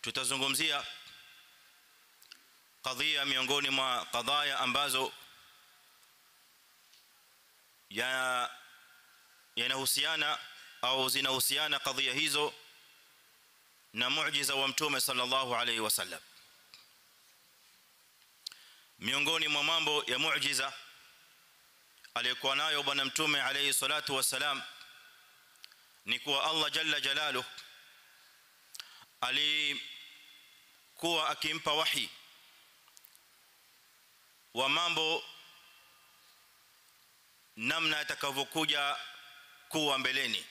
tutazungumzia kadhia miongoni mwa kadhaya ambazo ya yanahusiana au zinahusiana kadhia hizo na muujiza wa mtume sallallahu alaihi wasallam miongoni mwa mambo ya muujiza aliyokuwa nayo bwana mtume alayhi salatu wasalam ni kuwa Allah jalla jalaluhu alikuwa akimpa wahi wa mambo namna atakavyokuja kuwa mbeleni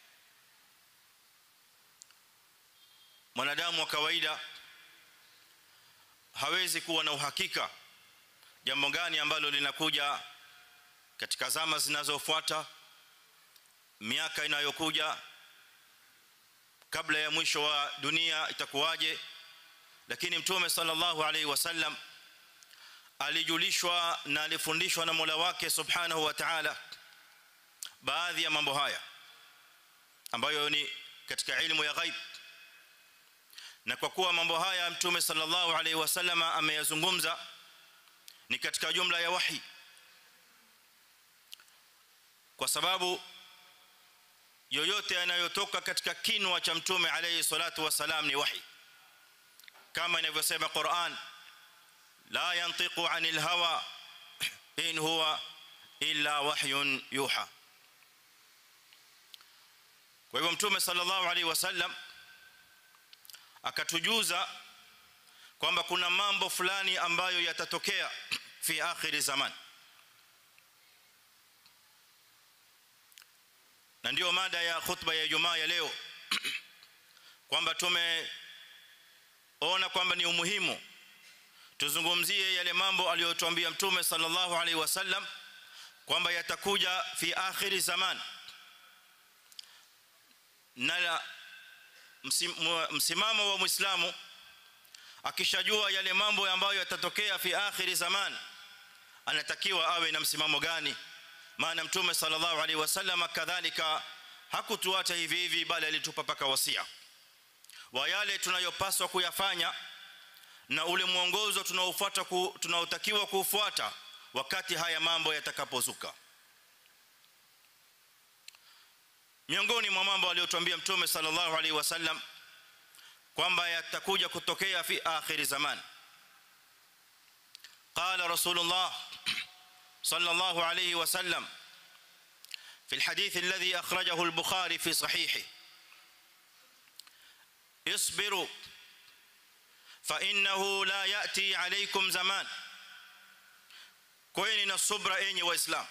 mwanadamu wa kawaida hawezi kuwa na uhakika jambo gani ambalo linakuja katika zama zinazofuata miaka inayokuja kabla ya mwisho wa dunia itakuwaje lakini mtume sallallahu alaihi wasallam alijulishwa na alifundishwa na Mola wake subhanahu wa ta'ala baadhi ya mambo haya ambayo ni katika ilmu ya ghaib na kwa kuwa mambo haya mtume sallallahu alaihi wasallam ameyazungumza ni katika jumla ya wahi kwa sababu yoyote yanayotoka katika kinwa cha mtume alayhi salatu wasalam ni wahi kama inavyosema Qur'an la yantiqu anil hawa in huwa illa wahyun yuha kwa hivyo mtume sallallahu alayhi wasallam akatujuza kwamba kuna mambo fulani ambayo yatatokea fi akhir zaman na ndio mada ya khutba ya Ijumaa ya leo kwamba tumeona kwamba ni umuhimu tuzungumzie yale mambo aliyotuambia mtume sallallahu alaihi wasallam kwamba yatakuja fi akhir zaman na msimamo wa muislamu akishajua yale mambo ambayo yatatokea fi akhir zaman anatakiwa awe na msimamo gani maana mtume sallallahu alaihi wasallam kadhalika hakutuacha hivi hivi bali alitupa paka wasia wa yale tunayopaswa kuyafanya na ule mwongozo tunaofuata tunaotakiwa kuufuata wakati haya mambo yatakapozuka miongoni mwa mambo aliyotuambia mtume sallallahu alaihi wasallam kwamba yatakuja kutokea fi akhir zaman qala rasulullah صلى الله عليه وسلم في الحديث الذي أخرجه البخاري في صحيحه اصبروا فإنه لا يأتي عليكم زمان كويني الصبر أيني وإسلام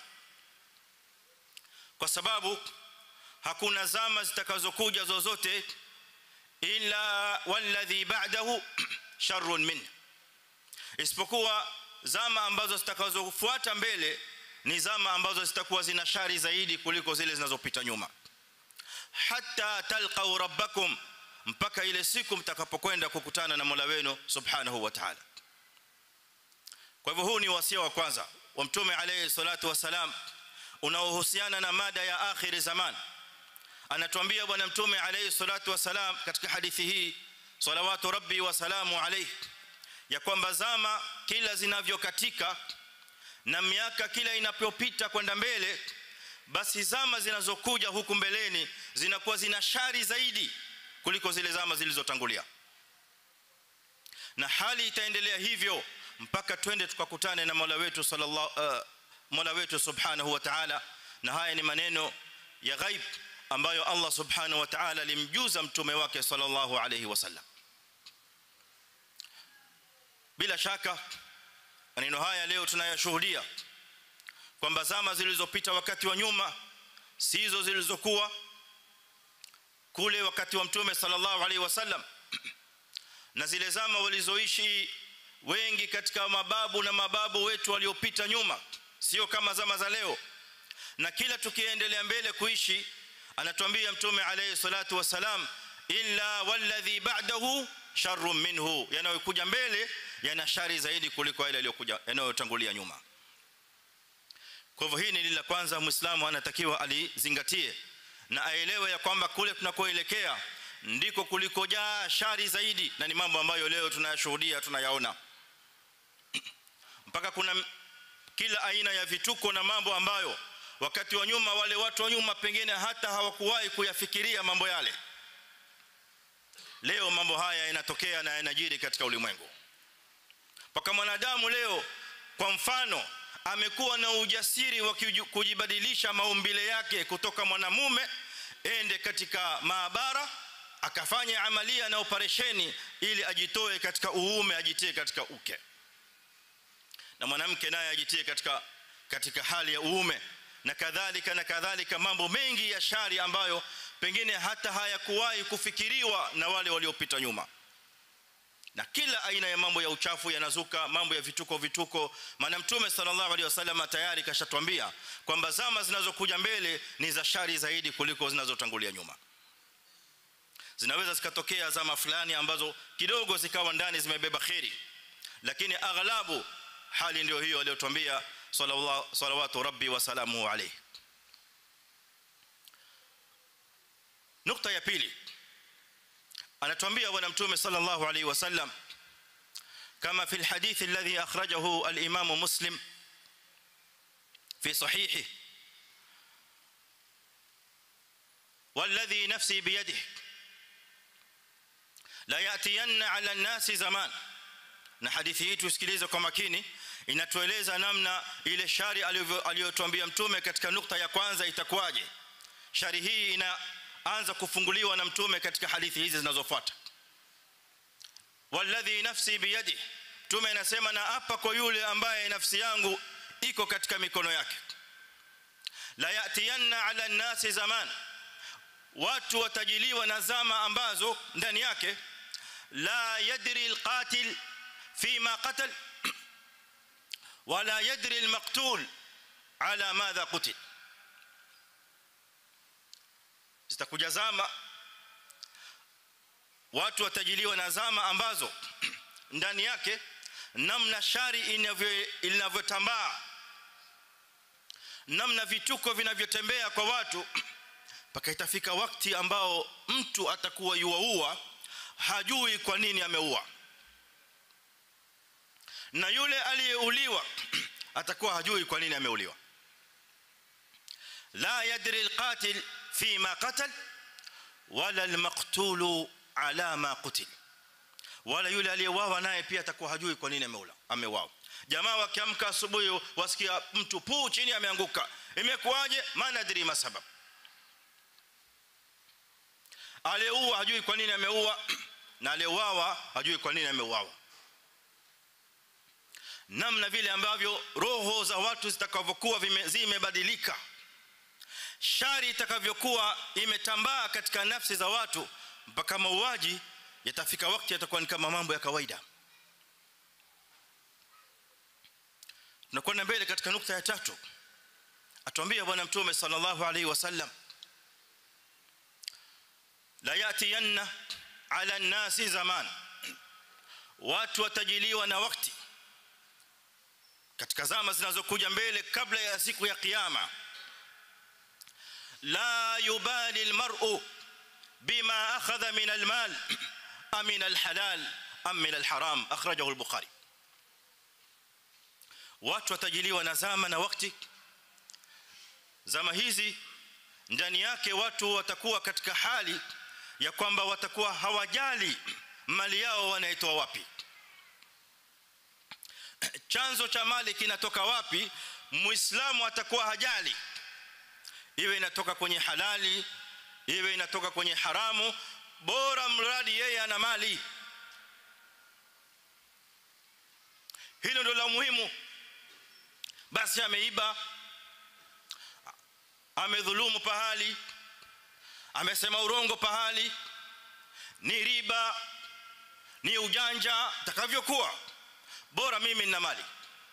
kwa sababu hakuna zama zitakazokuja zozote illa walladhi ba'dahu sharrun min isipokuwa zama ambazo zitakazofuata mbele ni zama ambazo zitakuwa zina shari zaidi kuliko zile zinazopita nyuma hatta talqau rabbakum mpaka ile siku mtakapokwenda kukutana na Mola wenu subhanahu wa ta'ala kwa hivyo huu ni wasia wa kwanza wa mtume alayhi salatu wasalam unaohusiana na mada ya akhir zaman anatuambia bwana mtume alayhi salatu wasalam katika hadithi hii salawatu rabbi wa salamu alayhi ya kwamba zama kila zinavyokatika na miaka kila inapopita kwenda mbele basi zama zinazokuja huku mbeleni zinakuwa zina shari zaidi kuliko zile zama zilizotangulia na hali itaendelea hivyo mpaka twende tukakutane na Mola wetu sallallahu uh, Mola wetu subhanahu wa ta'ala na haya ni maneno ya ghaib ambayo Allah subhanahu wa ta'ala alimjuza mtume wake sallallahu alayhi wasallam bila shaka maneno haya leo tunayashuhudia kwamba zama zilizopita wakati wa nyuma si hizo zilizokuwa kule wakati wa mtume sallallahu alaihi wasallam na zile zama walizoishi wengi katika mababu na mababu wetu waliopita nyuma sio kama zama za leo na kila tukiendelea mbele kuishi anatuambia mtume alayhi salatu wasalam illa walladhi ba'dahu sharrun minhu yanayokuja mbele yana shari zaidi kuliko yale yaliyokuja yanayotangulia nyuma kwa hivyo hii ni la kwanza muislamu anatakiwa alizingatie na aelewe ya kwamba kule tunakoelekea ndiko kulikojaa shari zaidi na ni mambo ambayo leo tunayashuhudia tunayaona mpaka kuna kila aina ya vituko na mambo ambayo wakati wa nyuma wale watu wa nyuma pengine hata hawakuwahi kuyafikiria mambo yale leo mambo haya yanatokea na yanajiri katika ulimwengu mpaka mwanadamu leo kwa mfano amekuwa na ujasiri wa kujibadilisha maumbile yake kutoka mwanamume ende katika maabara akafanya amalia na operesheni ili ajitoe katika uume ajitie katika uke na mwanamke naye ajitie katika katika hali ya uume na kadhalika na kadhalika mambo mengi ya shari ambayo pengine hata hayakuwahi kufikiriwa na wale waliopita nyuma na kila aina ya mambo ya uchafu yanazuka mambo ya vituko vituko maana mtume sallallahu alaihi wasallam tayari kashatwambia kwamba zama zinazokuja mbele ni za shari zaidi kuliko zinazotangulia nyuma zinaweza zikatokea zama fulani ambazo kidogo zikawa ndani zimebeba khairi lakini aghlabu hali ndio hiyo aliyotuambia sallallahu salawatu rabbi wa salamu alayhi nukta ya pili anatuambia bwana mtume sallallahu alayhi wasallam kama fi alhadith alladhi akhrajahu al-imam muslim fi sahihi والذي نفسي بيده لا ياتين على الناس زمان na hadithi hii tusikilize kwa makini inatueleza namna ile shari aliyotuambia mtume katika nukta ya kwanza itakuwaje shari hii inaanza kufunguliwa na mtume katika hadithi hizi zinazofuata walladhi nafsi biyadi mtume anasema na hapa kwa yule ambaye nafsi yangu iko katika mikono yake la yatiyanna ala nasi zaman watu watajiliwa na zama ambazo ndani yake la yadri alqatil فيما قتل ولا يدري المقتول على ماذا قتل zitakuja zama watu watajiliwa na zama ambazo ndani yake namna shari inavyotambaa namna vituko vinavyotembea kwa watu mpaka itafika wakati ambao mtu atakuwa yuaua hajui kwa nini ameua na yule aliyeuliwa atakuwa hajui kwa nini ameuliwa la yadri alqatil fima qatal wala almaqtul ala ma qutil wala yule aliyeuawa naye pia atakuwa hajui kwa nini ameula ameuawa jamaa wakiamka asubuhi wasikia mtu puu chini ameanguka imekuwaje manadri masabab aliyeua hajui kwa nini ameua na aliyeuawa hajui kwa nini ameuawa namna vile ambavyo roho za watu zitakavyokuwa zimebadilika shari itakavyokuwa imetambaa katika nafsi za watu mpaka mauaji yatafika wakati yatakuwa ni kama mambo ya kawaida tunakwenda mbele katika nukta ya tatu atuambia bwana mtume sallallahu alaihi wasallam la yatiyanna ala nasi zaman watu watajiliwa na wakati katika zama zinazokuja mbele kabla ya siku ya kiyama la yubali almar'u bima akhadha min almal am min alhalal am min alharam akhrajahu albukhari watu watajiliwa na zama na wakati zama hizi ndani yake watu watakuwa katika hali ya kwamba watakuwa hawajali mali yao wanaitoa wapi chanzo cha mali kinatoka wapi muislamu atakuwa hajali iwe inatoka kwenye halali iwe inatoka kwenye haramu bora mradi yeye ana mali hilo ndio la muhimu basi ameiba amedhulumu pahali amesema urongo pahali ni riba ni ujanja takavyokuwa bora mimi nina mali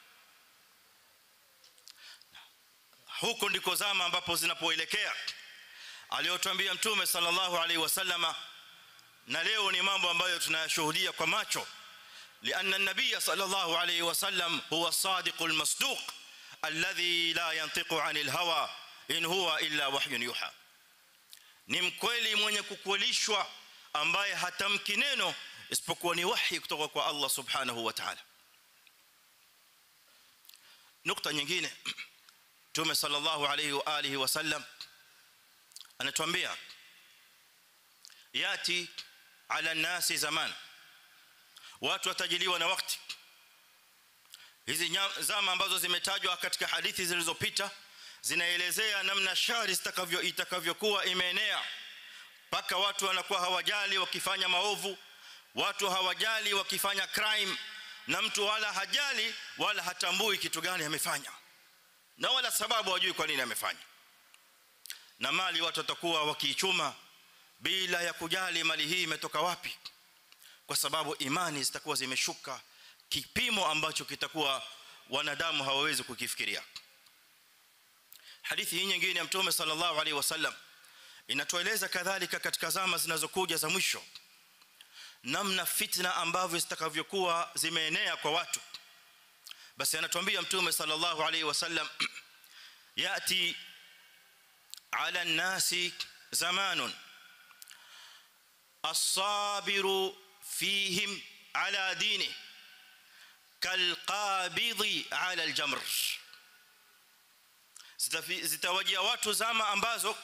huko ndiko zama ambapo zinapoelekea aliyotuambia mtume sallallahu alaihi wasallama na leo ni mambo ambayo tunayashuhudia kwa macho لأن النبي صلى الله عليه وسلم هو الصادق المصدوق الذي لا ينطق عن الهوى إن هو إلا وحي يوحى ni mkweli mwenye kukwelishwa ambaye hatamki neno isipokuwa ni wahi kutoka kwa Allah subhanahu wa ta'ala nukta nyingine Mtume sallallahu alayhi wa alihi wasallam anatuambia yati ala nasi zaman watu watajiliwa na wakati hizi zama ambazo zimetajwa katika hadithi zilizopita zinaelezea namna shari zitakavyo itakavyokuwa imeenea mpaka watu wanakuwa hawajali wakifanya maovu watu hawajali wakifanya crime na mtu wala hajali wala hatambui kitu gani amefanya na wala sababu hajui kwa nini amefanya na mali watu watakuwa wakiichuma bila ya kujali mali hii imetoka wapi kwa sababu imani zitakuwa zimeshuka kipimo ambacho kitakuwa wanadamu hawawezi kukifikiria hadithi hii nyingine ya mtume sallallahu alaihi wasallam inatueleza kadhalika katika zama zinazokuja za mwisho namna fitna ambavyo zitakavyokuwa zimeenea kwa watu basi anatuambia mtume sallallahu alaihi wasallam yati ala nasi zamanun as-sabiru fihim ala dini kalqabidhi ala aljamr zitawajia watu zama ambazo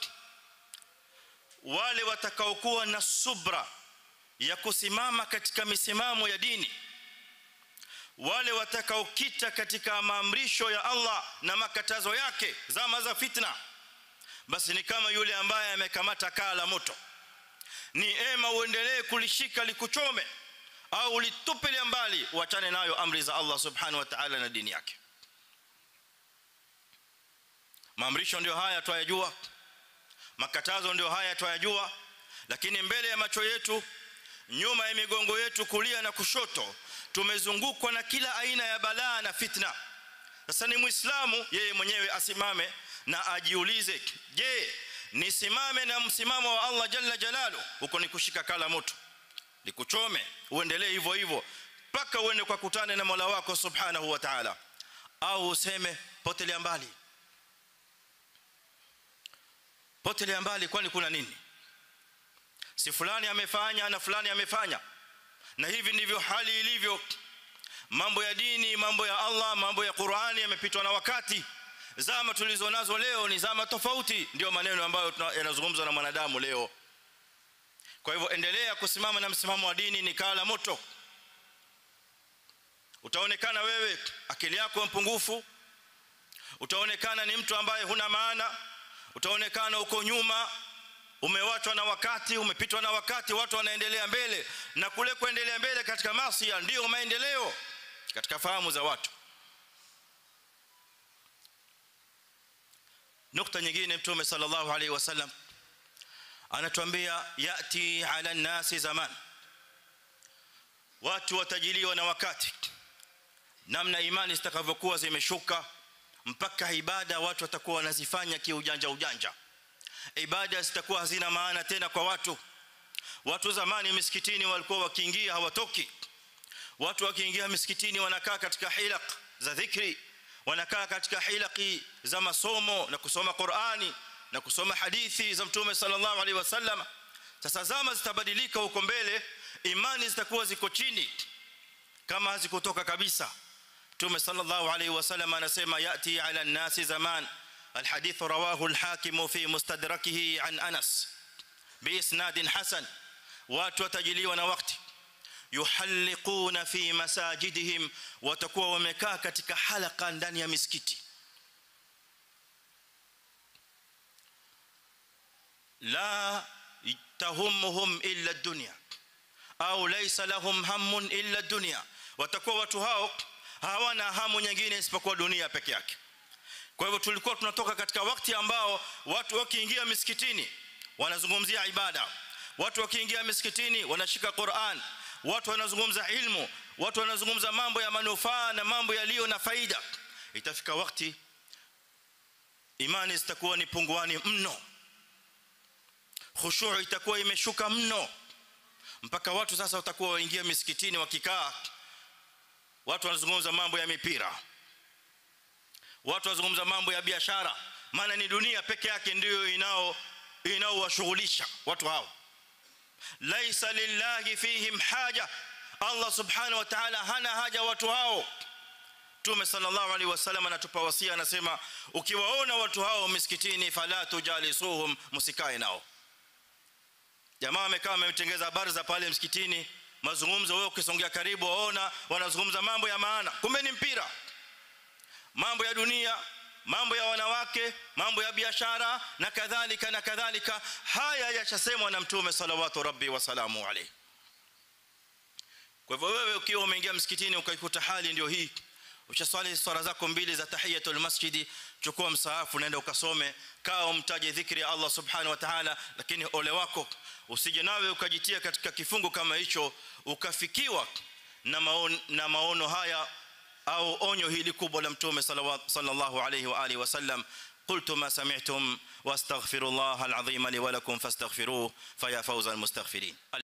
wale watakaokuwa na subra ya kusimama katika misimamo ya dini wale watakaokita katika maamrisho ya Allah na makatazo yake zama za fitna basi ni kama yule ambaye amekamata kaa la moto ni ema uendelee kulishika likuchome au litupilia mbali uachane nayo amri za Allah subhanahu wa ta'ala na dini yake maamrisho ndio haya twayajua makatazo ndio haya twayajua lakini mbele ya macho yetu nyuma ya migongo yetu kulia na kushoto tumezungukwa na kila aina ya balaa na fitna sasa ni muislamu yeye mwenyewe asimame na ajiulize je nisimame na msimamo wa Allah jalla jalalu huko ni kushika kala moto nikuchome uendelee hivyo hivyo mpaka uende kwa kutane na Mola wako subhanahu wa ta'ala au useme potelea mbali potelea mbali kwani kuna nini si fulani amefanya na fulani amefanya na hivi ndivyo hali ilivyo mambo ya dini mambo ya Allah mambo ya Qur'ani yamepitwa na wakati zama tulizonazo leo ni zama tofauti ndio maneno ambayo yanazungumzwa na mwanadamu leo kwa hivyo endelea kusimama na msimamo wa dini ni kala moto utaonekana wewe akili yako mpungufu utaonekana ni mtu ambaye huna maana utaonekana uko nyuma umewachwa na wakati umepitwa na wakati watu wanaendelea mbele na kule kuendelea mbele katika maasi ndio maendeleo katika fahamu za watu nukta nyingine mtume sallallahu alaihi wasallam anatuambia yati ala nasi zaman watu watajiliwa na wakati namna imani zitakavyokuwa zimeshuka mpaka ibada watu watakuwa wanazifanya kiujanja ujanja ibada zitakuwa hazina maana tena kwa watu watu zamani misikitini walikuwa wakiingia hawatoki watu wakiingia misikitini wanakaa katika hilaq za dhikri wanakaa katika hilaqi za masomo na kusoma Qur'ani na kusoma hadithi za mtume sallallahu alaihi wasallam sasa zama zitabadilika huko mbele imani zitakuwa ziko chini kama hazikutoka kabisa mtume sallallahu alaihi wasallam anasema yati ala nasi zaman الحديث رواه الحاكم في مستدركه عن انس باسناد حسن watu watajiliwa na wakati yuhalliquna fi masajidihim watakuwa wamekaa katika halaka ndani ya misikiti la tahummuhum illa ad-dunya au laysa lahum hammun illa ad-dunya watakuwa watu hao hawana hamu nyingine isipokuwa dunia peke yake kwa hivyo tulikuwa tunatoka katika wakati ambao watu wakiingia misikitini wanazungumzia ibada watu wakiingia misikitini wanashika Qur'an watu wanazungumza ilmu watu wanazungumza mambo ya manufaa na mambo yaliyo na faida itafika wakati imani zitakuwa ni punguani mno khushu' itakuwa imeshuka mno mpaka watu sasa watakuwa waingia misikitini wakikaa watu wanazungumza mambo ya mipira watu wazungumza mambo ya biashara maana ni dunia peke yake ndiyo inao inaowashughulisha watu hao laysa lillahi fihim haja Allah subhanahu wa ta'ala hana haja watu hao Mtume sallallahu alaihi wasallam anatupa wasia anasema ukiwaona watu hao misikitini fala tujalisuhum msikae nao jamaa amekaa ametengeza habari za pale msikitini mazungumzo wewe ukisongea karibu waona wanazungumza mambo ya maana kumbe ni mpira mambo ya dunia mambo ya wanawake mambo ya biashara na kadhalika na kadhalika haya yashasemwa na mtume salawatu rabbi wa salamu alayhi kwa hivyo wewe ukiwa umeingia msikitini ukaikuta hali ndio hii ushaswali swala zako mbili za tahiyatul masjidi chukua msaafu naenda ukasome kaa umtaje dhikri ya Allah subhanahu wa ta'ala lakini ole wako usije nawe ukajitia katika kifungo kama hicho ukafikiwa na maono, na maono haya au onyo hili kubwa la mtume sallallahu alayhi wa alihi wasallam قلت ما سمعتم واستغفر الله العظيم لي ولكم فاستغفروه فيا فوز المستغفرين